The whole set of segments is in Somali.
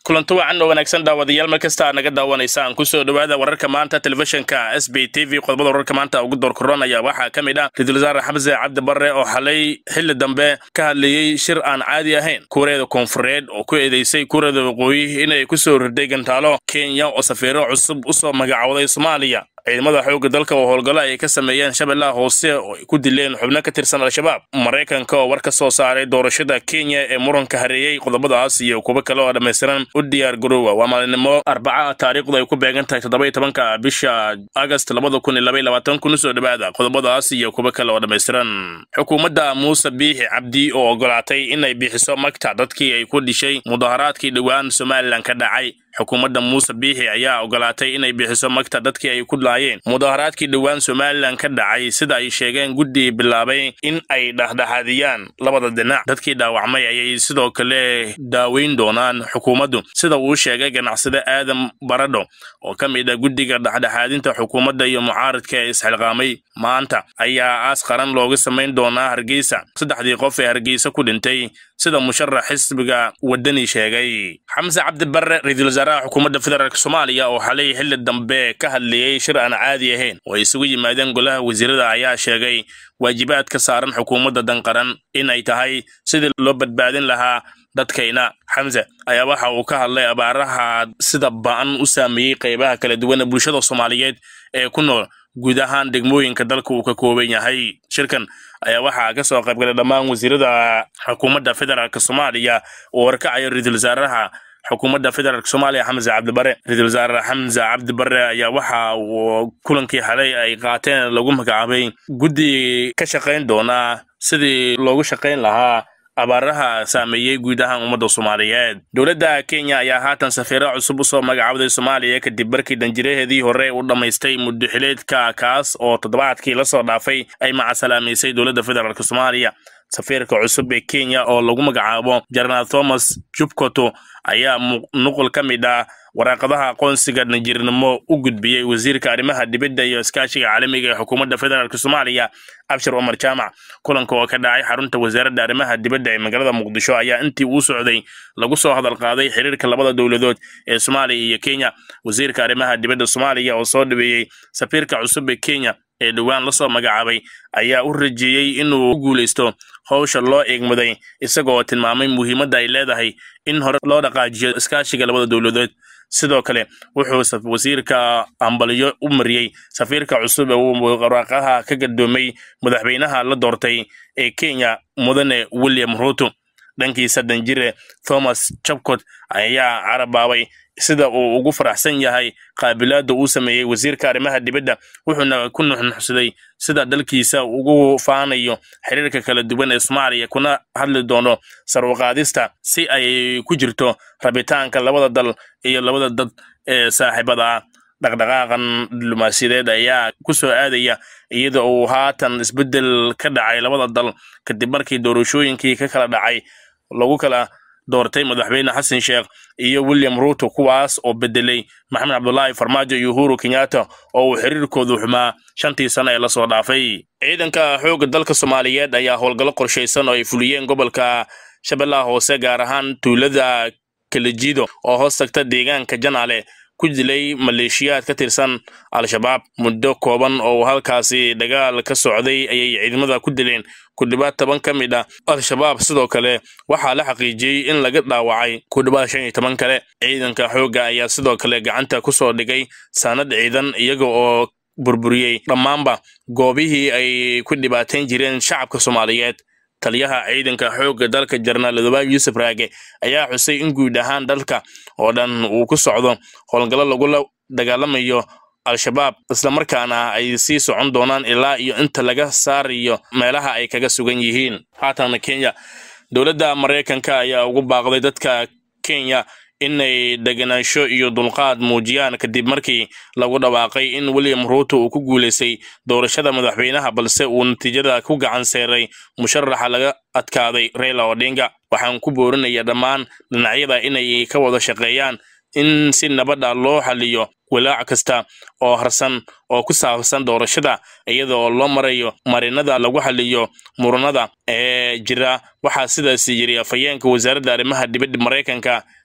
kulanto wacan oo wanaagsan daawadayaal mar kasta aad naga daawanaysaan kusoo dhowaada wararka maanta telefishinka s b t v qodobada wararka maanta ugu door koronaya waxaa ka mid ah ra-iisul wasaare xamse cabdi barre oo xalay xilli dambe ka hadlayey shir aan caadi ahayn kuureeda koonfureed oo ku eedeysay kuureeda waqooyi inay kusoo riday gantaalo kenya oo safiiro cusub usoo magacowday soomaaliya ciidamada xoogga dalka oo howlgallo ay ka sameeyeen shabeellaha hoose oo ay ku dileen xubno ka tirsan al-shabaab maraykanka oo war ka soo saaray doorashada kenya ee muranka hareeyey qodobadaas iyo kuwo kale oo dhammaystiran u diyaar garoowa waa maalinimo arbaca taariikhdu ay ku beegan tahay toddoba iyo tobanka bisha agast labada kun iyo laba iyo labaatan kun usoo dhowaada qodobadaas iyo kuwo kale oo dhammaystiran xukuumadda muuse biixi cabdi oo ogolaatay inay bixiso magta dadkii ay ku dhishay mudaharaadkii dhowaan somalilan ka dhacay xukuumadda muuse biixi ayaa ogolaatay inay bixiso magta dadkii ay ku laayeen mudaharaadkii dhowaan somalilan ka dhacay sida ay sheegeen guddi bilaabay in ay dhexdhexaadiyaan labada dhinac dadkii dhaawacmay ayay sidoo kale daaweyn doonaan xukuumaddu sida uu sheegay ganacsade aadan baradho oo ka mid ah guddiga dhexdhexaadinta xukuumadda iyo mucaaradka ee isxilqaamay maanta ayaa aas qaran looga samayn doonaa hargeysa saddexdii qof ee hargeysa ku dhintay sida musharax xisbiga wadani sheegay xamse cabdi barre ra-iisul wasaaraha xukuumadda federaalk soomaaliya oo xalay xilli dambe ka hadlayey shir aan caadi ahayn oo ay isugu yimaadeen golaha wasiirada ayaa sheegay waajibaad ka saaran xukuumadda danqaran in ay tahay sidii loo badbaadin lahaa dadkayna xamse ayaa waxa uu ka hadlay abaaraha sida ba'an u saameeyey qaybaha kala duwan ee bulshada soomaaliyeed ee ku nool guud ahaan degmooyinka dalka uu ka kooban yahay shirkan ayaa waxaa ka soo qaybgalay dhammaan wasiirada xukuumadda federaalk soomaaliya oo warkacaya ra-iisul wasaaraha xukuumadda federaalk soomaaliya xamse cabdibare ra-iisul wasaare xamse cabdi bare ayaa waxa uu kulankii xalay ay qaateen lagu magacaabay guddi ka shaqayn doona sidii loogu shaqayn lahaa abaaraha saameeyey guud ahaan ummadda soomaaliyeed dowladda kenya ayaa haatan safiiro cusub usoo magacawday soomaaliya kadib markii danjiraheedii hore u dhammaystay muddo xileedka kaas oo toddobaadkii lasoo dhaafay ay macasalaamaysay dowladda federaalk soomaaliya safiirka cusub ee kenya oo lagu magacaabo jenaraal thomas jubkoto ayaa nuqul ka mid ah waraaqadaha aqoonsiga danjirnimo u gudbiyey wasiirka arrimaha dibadda iyo iskaashiga caalamiga ee xukuumadda federaalk soomaaliya abshir cumar jaamac kulanka oo ka dhacay xarunta wasaaradda arrimaha dibadda ee magaalada muqdisho ayaa intii uu socday lagu soo hadal qaaday xiriirka labada dowladood ee soomaaliya iyo kenya wasiirka arrimaha dibadda soomaaliya oo soo dhaweeyey safiirka cusub ee kenya ee dhowaan lasoo magacaabay ayaa u rajeeyey inuu u guulaysto howsha loo eegmaday isagoo tilmaamay muhiimadda ay leedahay in hore loo dhaqaajiyo iskaashiga labada dowladood sidoo kale wuxuu wasiirka ambaliyo u mariyey safiirka cusub ee uu waraaqaha ka gadoomay madaxweynaha la doortay ee kenya mudane william ruto dhankiisa danjire thomas jabcot ayaa carabaabay sida uu ugu faraxsan yahay qaabilaadda uu sameeyey wasiirka arrimaha dibadda wuxuuna ku nuxnuxsaday sida dalkiisa ugu faanayo xiriirka kala duwan ee soomaaliya kuna hadli doono sarwaqaadista si ay ku jirto rabitaanka labada dal iyo labada dad ee saaxiibada ah dhaqdhaqaaqan diblomaasiyadeed ayaa ku soo aadaya iyada uu haatan isbeddel ka dhacay labada dal kadib markii doorashooyinkii ka kala dhacay lagu kala doortay madaxweyne xasan sheekh iyo william ruto kuwaas oo bedelay maxamed cabdulaahi farmaajo iyo uhuru kenyatta oo uu xiriirkoodu xumaa shantii sano ee lasoo dhaafay ciidanka xoogga dalka soomaaliyeed ayaa howlgallo qorshaysan oo ay fuliyeen gobolka shabeellaha hoose gaar ahaan tuulada kalajido oo hoos tagta deegaanka janaale ku dilay maleeshiyaad ka tirsan al-shabaab muddo kooban oo halkaasi dagaal ka socday ayay ciidamada ku dileen ku dhowaad toban ka mid ah al-shabaab sidoo kale waxaa la xaqiijiyey in laga dhaawacay ku dhowaad shan iyo toban kale ciidanka xoogga ayaa sidoo kale gacanta ku soo dhigay saanad ciidan iyaga oo burburiyey dhammaanba goobihii ay ku dhibaateyn jireen shacabka soomaaliyeed taliyaha ciidanka xoogga dalka jenaraal adobaab yuusuf raage ayaa xusay in guud ahaan dalka oo dhan uu ku socdo howlgallo lagula dagaalamayo al-shabaab islamarkaana ay sii socon doonaan ilaa iyo inta laga saarayo meelaha ay kaga sugan yihiin haatana kenya dowladda maraykanka ayaa ugu baaqday dadka kenya inay deganaansho iyo dulqaad muujiyaan kadib markii lagu dhawaaqay in william ruto uu ku guulaystay doorashada madaxweynaha balse uu natiijada ku gacan seeray musharaxa laga adkaaday raila odinga waxaan ku boorinaya dhammaan dhinacyada inay ka wada shaqeeyaan in si nabadha loo xaliyo walaac kasta oo harsan oo ku saabsan doorashada iyada oo loo marayo marinada lagu xaliyo muranada ee jira waxaa sidaas yiri afhayeenka wasaaradda arrimaha dibadda maraykanka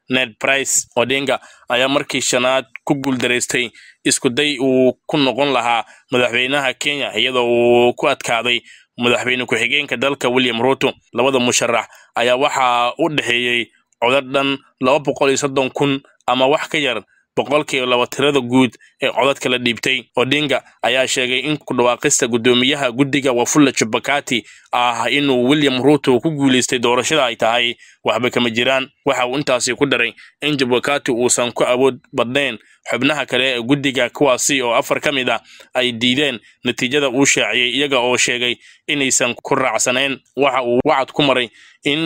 ned price odinga ayaa markii shanaad ku guuldaraystay iskuday uu ku noqon lahaa madaxweynaha kenya iyadoo uu ku adkaaday madaxweyne ku-xigeenka dalka william ruto labada musharax ayaa waxaa u dhexeeyey codad dhan laba boqol iyo soddon kun ama wax ka yar boqolkiiba laba tirada guud ee codadka la dhiibtay odinga ayaa sheegay in ku dhawaaqista guddoomiyaha guddiga wafula jubakati ah inuu william ruto ku guulaystay doorashada ay tahay waxba kama jiraan waxa uu intaasi ku daray in jubakati uusan ku awood badnayn xubnaha kale ee guddiga kuwaasi oo afar ka mid ah ay diideen natiijada uu shaaciyey iyaga oo sheegay inaysan ku raacsanayn waxa uu wacad ku maray in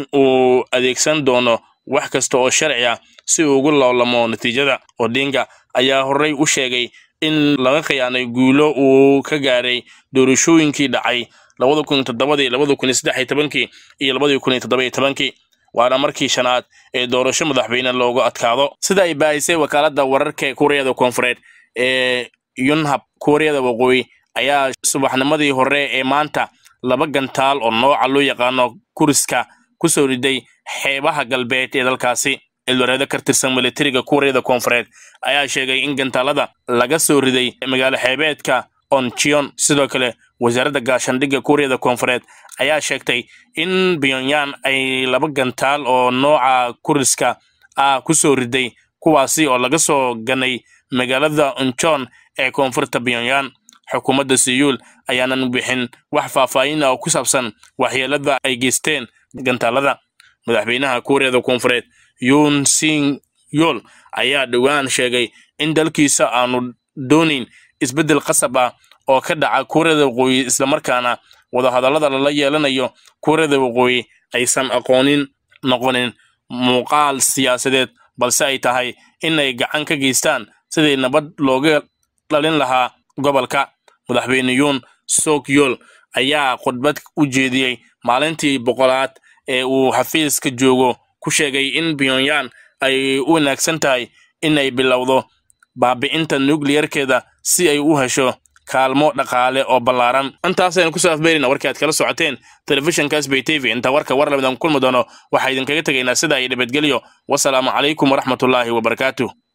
uu adeegsan doono wax kasta oo sharci ah si uu ugu loolamo natiijada odinga ayaa horey u sheegay in laga khiyaanay guulo uu ka gaaray doorashooyinkii dhacay labada kun iyo toddobadii labada kun iyo saddex iyo tobankii iyo labadii kun iyo toddoba iyo tobankii waana markii shanaad ee doorasho madaxweyne loogu adkaado sida ay baahisay wakaaladda wararka kuuriyada koonfureed ee yunhab kuuriyada waqooyi ayaa subaxnimadii hore ee maanta laba gantaal oo nooca loo yaqaano kuriska kusoo riday xeebaha galbeed ee dalkaasi ilwareedo ka tirsan militariga kuuriyada koonfureed ayaa sheegay in gantaalada laga soo riday magaalo xeebeedka onchion sidoo kale wasaaradda gaashandhigga kuuriyada koonfureed ayaa sheegtay in pyongyang ay laba gantaal oo nooca kuriska ah kusoo riday kuwaasi oo laga soo ganay magaalada onchon ee koonfurta pyongyang xukuumadda siyuul ayaanan bixin wax faahfaahin ah oo ku saabsan waxyeelada ay geysteen gantaalada madaxweynaha kuuriyada koonfureed yun sing yol ayaa dhowaan sheegay in dalkiisa aanu doonayn isbeddel qasab ah oo ka dhaca kuuriyada waqooyi islamarkaana wadahadallada lala yeelanayo kuuriyada waqooyi aysan aqoonin noqonin muuqaal siyaasadeed balse ay tahay inay gacan ka geystaan sidii nabad looga dhalin lahaa gobolka madaxweyne yuun sok yol ayaa khudbad u jeediyey maalintii boqolaad ee uu xafiiska joogo ku sheegay in pyongyang ay u wanaagsan tahay in ay bilowdo baabi'inta nukliyarkeeda si ay u hesho kaalmo dhaqaale oo ballaaran intaasaynu kusoo afbeerina warkii aad kala socoteen telefishinka sbay t v inta warka war lamidan kulmi doono waxaa idinkaga tegaynaa sida ay nabadgelyo wasalaamu calaykum waraxmatullaahi wabarakaatuh